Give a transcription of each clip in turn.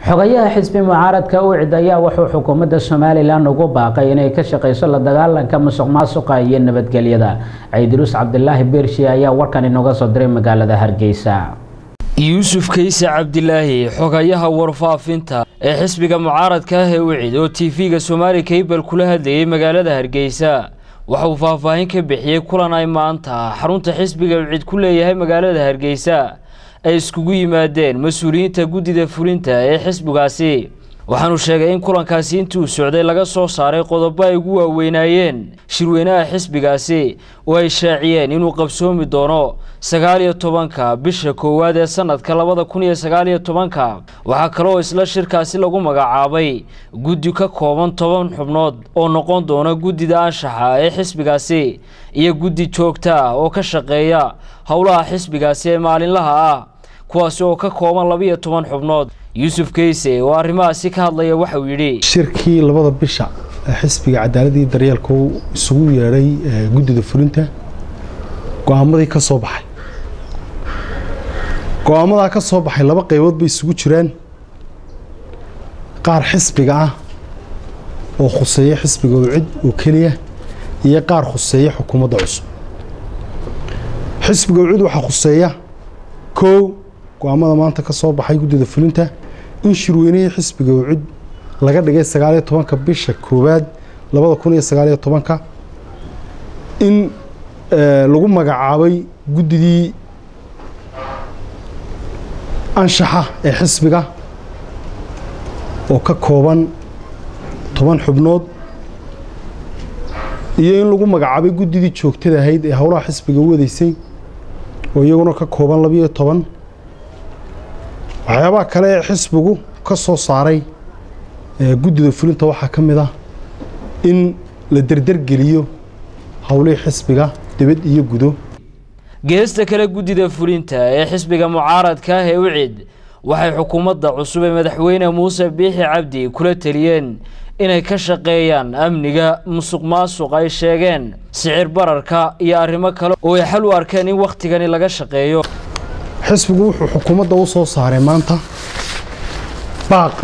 xogayaha xisbi mucaaradka ucid ayaa wuxuu xukuumadda somalilan ugu baaqay inay ka shaqeyso la dagaalanka musuq maasuqa iyo nabadgelyada ciidiruus cabdilaahi beershi ayaa warkan inooga soo diray magaalada hargeysa yuusuf kayse cabdilaahi xogayaha warfaafinta ee xisbiga mucaaradka ah ee ucid oo tv-ga somaali kaybal kula hadlayay magaalada hargeysa waxa uu faahfaahin ka bixiyey kulan ay maanta xarunta xisbiga ucid ku leeyahay magaalada hargeysa ay iskugu yimaadeen mas-uuliyiinta guddida fulinta ee xisbigaasi waxaanu sheegay in kulankaasi intii uu socday laga soo saaray qodobo ay ugu waaweynaayeen shirweynaha xisbigaasi oo ay shaaciyeen inuu qabsoomi doono sagaal iyo tobanka bisha koowaad ee sanadka labada kun iyo sagaal iyo tobanka waxaa kaloo isla shirkaasi lagu magacaabay guddi ka kooban toban xubnood oo noqon doona guddida anshaxa ee xisbigaasi iyo guddi joogta ah oo ka shaqeeya howlaha xisbigaasi ee maalinlaha ah kuwaasi oo ka kooban labiiyo toban xubnood yuusuf keyse oo arrimahaasi ka hadlaya waxauu yidhi shirkii labada bisha xisbiga cadaaladii daryeelka uu isugu yeedhay guddida fulinta go-aamadii ka soo baxay go-aamadaa ka soo baxay laba qaybood bay isugu jiraan qaar xisbiga ah oo khuseeya xisbiga ucid oo keliya iyo qaar khuseeya xukuumadda cusub xisbiga ucid waxaa khuseeya kow go-aamada maanta ka soo baxay guddida fulinta in shirweynihii xisbiga ucid laga dhigay sagaaliyo tobanka bisha koowaad labada kun iyo sagaaliyo tobanka in lagu magacaabay guddidii anshaxa ee xisbiga oo ka kooban toban xubnood iyo in lagu magacaabay guddidii joogtada ahayd ee howlaha xisbiga u wadaysay oo iyaguna ka kooban labiiyo toban waxyaabaha kale ee xisbigu ka soo saaray guddida fulinta waxaa ka mid ah in la derdergeliyo howlihii xisbiga dibad iyo gudo geesta kale guddida fulinta ee xisbiga mucaaradka ah ee ucid waxay xukuumadda cusub ee madaxweyne muuse biixi cabdi kula teliyeen inay ka shaqeeyaan amniga musuq maasuq ay sheegeen sicir bararka iyo arrimo kale oo ay xal u arkeen in wakhtigani laga shaqeeyo xisbigu wuxuu xukuumadda u soo saaray maanta baaq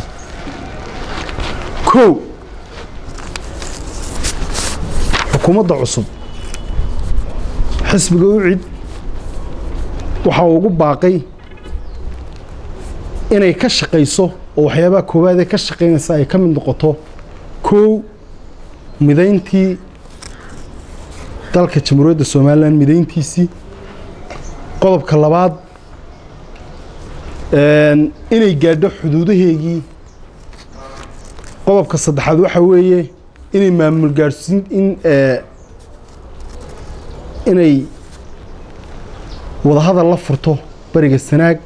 kow xukuumadda cusub xisbiga ucid waxa uu ugu baaqay inay ka shaqayso oo waxyaabaha koowaad ee ka shaqaynaysa ay ka mid noqoto kow midayntii dalka jamhuuriyadda somalilan midayntiisii qodobka labaad inay gaadho xuduudaheegii qodobka saddexaad waxaa weeye inay maamul gaadhsiin in inay wadahadal la furto bariga sanaag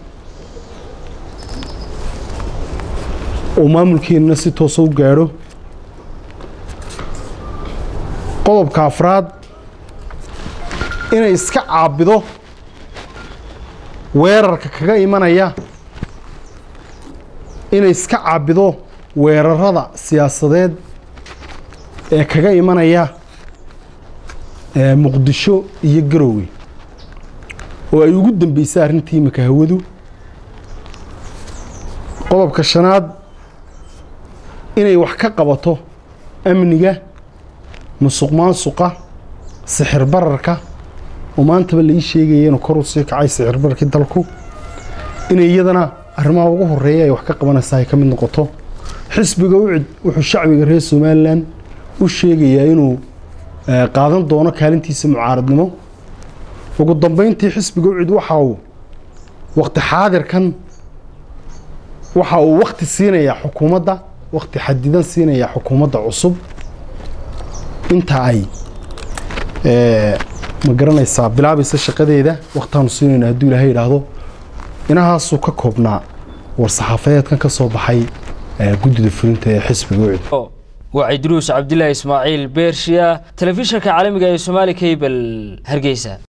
oo maamulkeenana si toosa u gaadho qodobka afraad inay iska caabido weerarka kaga imanaya inay iska caabido weerarada siyaasadeed ee kaga imanaya muqdisho iyo garoowe oo ay ugu dambeysay arrintii imika hawadu qodobka shanaad inay wax ka qabato amniga musuq maasuqa sixir bararka oo maantaba la ii sheegaya inuu kor u sii kacay sicir bararkii dalku inay iyadana arrimaha ugu horeeya ay wax ka qabanaysaa ay ka mid noqoto xisbiga ucid wuxuu shacbiga reer somalilan u sheegayaa inuu qaadan doono kaalintiisa mucaaradnimo ugu dambeyntii xisbiga ucid waxa uu wakti xaadirkan waxa uu wakti siinayaa xukuumadda wakti xadidan siinayaa xukuumadda cusub inta ay ma garanaysaa bilaabaysa shaqadeeda wakhtaanu siinayna hadduu ilaahay idhaahdo inahaasuu ka koobnaa war-saxaafadeedkan ka soo baxay guddida fulinta ee xisbiga ucid waa ciidruus cabdilaahi ismaaciil beershiya telefishanka caalamiga ee somaali kabel hargeysa